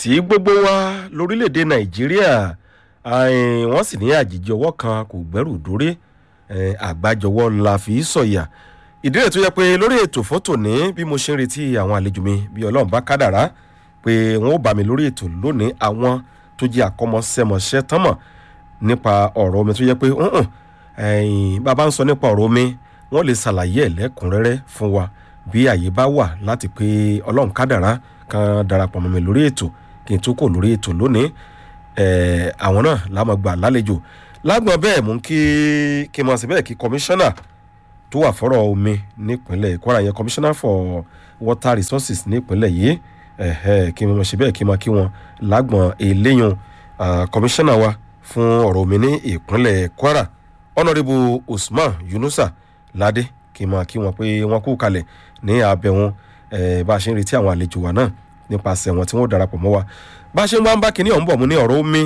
tí gbogbo wa lórílẹ̀‐èdè nàìjíríà eh, wọ́n sì ní àjèjì ọwọ́ kan kò gbẹ́rù dórí eh, àgbájọwọ́ la fi í sọ̀yà ìdí rẹ̀ tó yẹ pé lórí ètò fọ́tò ní bí mo ṣe ń retí àwọn àlejò mi bí ọlọ́run bá kádàrá pé wọ́n ó bá mi lórí ètò lónìí àwọn tó jẹ́ àkọ́mọṣẹ́mọṣẹ́ tán mọ̀ nípa ọ̀rọ̀ omi tó yẹ pé hùn bàbá ń sọ nípa ọ̀rọ̀ omi wọ́n lè ṣàlàyé ẹ̀ lẹ́kùnrẹ́rẹ́ fún wa bí àyè bá wà láti pé ọlọ́run kádàrá kan darapọ̀ mọ́ mi lórí ètò kí n tó kò lórí ètò lónìí àwọn náà lámọ̀ gbà lálejò lágbọ̀n bẹ́ẹ̀ mú kí kí n mọ̀ sí bẹ́ẹ̀ kí kọmíṣánná tó wà fọ́rọ̀ omi nípínlẹ̀ kwara yẹn commissioner for water resources nípínlẹ̀ yìí kí n mọ̀ sí bẹ́ẹ̀ kí n mọ̀ kí wọn lágbọ̀n eléyàn commissioner wa fún ọ̀rọ̀ omi ní ìpínlẹ̀ kwara honourable usman yunusa ládé kí n mọ̀ kí wọn pé wọn kú kalẹ̀ ní abẹ́ wọn bá a ṣe ń retí àwọn àlejò wa náà nípasẹ̀ wọn tí wọ́n darapọ̀ mọ́ wa bá a ṣe ń wá ń bá kinní ọ̀hún bọ̀ mú ní ọ̀rọ̀ omi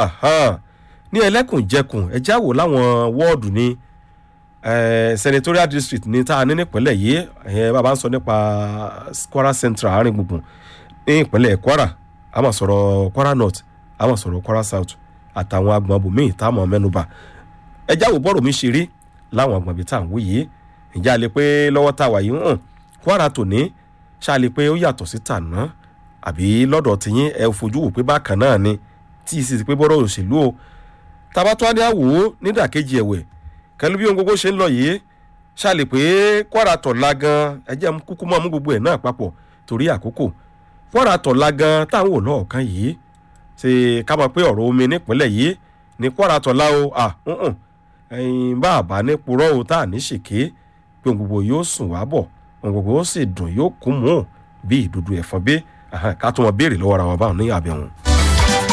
ní ẹlẹ́kùnjẹkùn ẹjá wò láwọn wọ́ọ̀dù ní senatorial district ní tá a ní nípínlẹ̀ yìí bàbá ń sọ nípa kwara central àárín gbùngbùn ní ìpínlẹ̀ kwara a máa sọ̀rọ̀ kwara north a máa sọ̀rọ̀ kwara south àtàwọn agbọ̀n bòmíì tá a mọ̀ mẹ́nuba ẹjá wò bọ́ọ̀rù mi ṣe rí láwọn agbọ̀n bíi tá à ń wí yìí ìjà lè pé lọ́wọ́ tá a wà yìí hàn kwara tòní ṣáà lè pé ó yàtọ̀ sí tàná àbí lọ́dọ̀ tìyín ẹ fojú wò pé bákan náà ni tí ì sì ti pé bọ́rọ̀ òṣèlú o tabatọ́ adé àwò nídàkejì ẹ̀wẹ̀ kẹlu bí ohun gbogbo ṣe ń lọ yìí ṣàlè pé kwara tọ̀la gan ẹjẹ́ kúkú mọ́ mú gbogbo ẹ̀ náà papọ̀ torí àkókò kwara tọ̀la gan táwọn wò lọ́ọ̀kan yìí ṣe ká mọ̀ pé ọ̀rọ̀ omi nípínlẹ̀ yìí ní kwara tọ̀la o à ẹ̀yìn bá àbá ní purọ́ o tá à ní ṣèké pé ohun gbogbo yóò sùn wá bọ̀ ohun gbogbo ó sì dùn yóò kún mú bí ìdúdú ẹ̀fọn bí ká tó wọn béèrè lọ́wọ́ ara wa báwọn ní àbẹ̀wọ̀n.